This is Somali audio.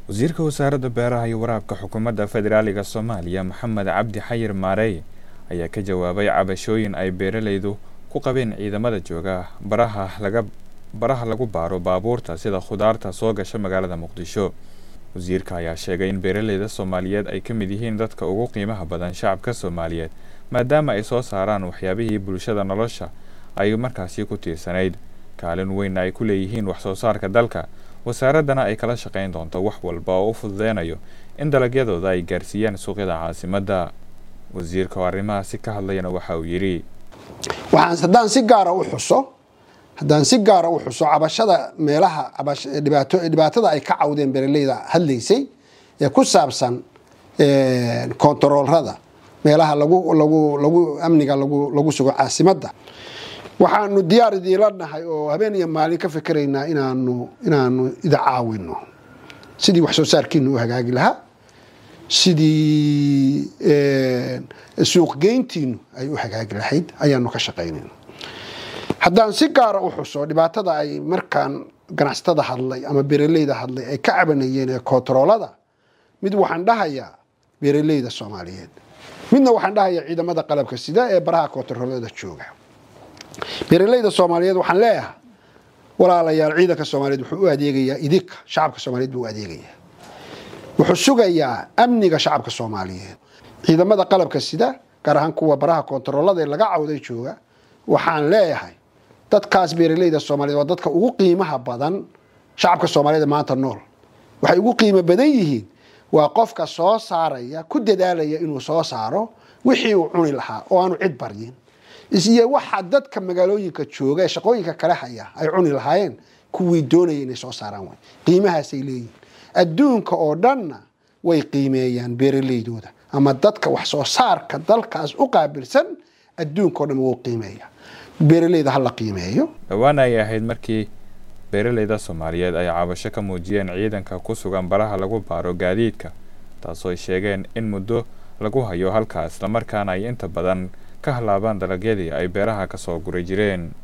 wasiirka wasaaradda beeraha iyo waraabka xukuumadda federaaliga soomaaliya maxamed cabdi xayir maarey ayaa ka jawaabay cabashooyin ay beeralaydu ku qabeen ciidamada jooga baraha laga baraha lagu baaro baabuurta sida khudaarta soo gasha magaalada muqdisho wasiirka ayaa sheegay in beeralayda soomaaliyeed ay ka mid yihiin dadka ugu qiimaha badan shacabka soomaaliyeed maadaama ay soo saaraan waxyaabihii bulshada nolosha ay markaasi ku tiirsanayd kaalin weynna ay ku leeyihiin wax soo saarka dalka wasaaraddana ay kala shaqayn doonto wax walba oo u fududeynayo in dalagyadooda ay gaarsiiyaan suuqyada caasimadda wasiirka oo arrimahaasi ka hadlayana waxa uu yidhi waxaan haddaan si gaara u xuso haddaan si gaara u xuso cabashada meelaha dhibaato dhibaatada ay ka cawdeen beeraleyda hadlaysay ee ku saabsan kontaroolrada meelaha lagu lagu lagu amniga lagu lagu sugo caasimadda waxaanu diyaar idiinla nahay oo habeen iyo maalin ka fikeraynaa inaanu inaanu ida caawino sidii wax soo saarkiinu u hagaagi lahaa sidii suuqgeyntiinu ay u hagaagi lahayd ayaanu ka shaqaynayna haddaan si gaara u xuso dhibaatada ay markaan ganacsatada hadlay ama beeraleyda hadlay ay ka cabanayeen ee kontaroolada mid waxaan dhahayaa beeraleyda soomaaliyeed midna waxaan dhahayaa ciidamada qalabka sida ee baraha kontaroolada jooga beeraleyda soomaaliyeed waxaan leeyahay walaalayaal ciidanka soomaaliyeed wuxuu u adeegayaa idinka shacabka soomaaliyeed buu u adeegayaa wuxuu sugayaa amniga shacabka soomaaliyeed ciidamada qalabka sida gaar ahaan kuwa baraha kontaroolada ee laga cawday jooga waxaan leeyahay dadkaas beeraleyda soomaaliyeed waa dadka ugu qiimaha badan shacabka soomaaliyeed maanta nool waxay ugu qiimo badan yihiin waa qofka soo saaraya ku dadaalaya inuu soo saaro wixii uu cuni lahaa oo aanu cid baryin isiyo waxa dadka magaalooyinka jooga ee shaqooyinka kale haya ay cuni lahaayeen kuwii doonaya inay soo saaraan way qiimahaasay leeyihin adduunka oo dhanna way qiimeeyaan beeraleydooda ama dadka wax soo saarka dalkaas u qaabilsan adduunka o dhan wuu qiimeeya beeraleyda ha la qiimeeyo dhowaan ay ahayd markii beeraleyda soomaaliyeed ay cabasho ka muujiyeen ciidanka ku sugan baraha lagu baaro gaadiidka taasoo ay sheegeen in muddo lagu hayo halkaa islamarkaana ay inta badan ka halaabaan dalagyadii ay beeraha ka soo guri jireen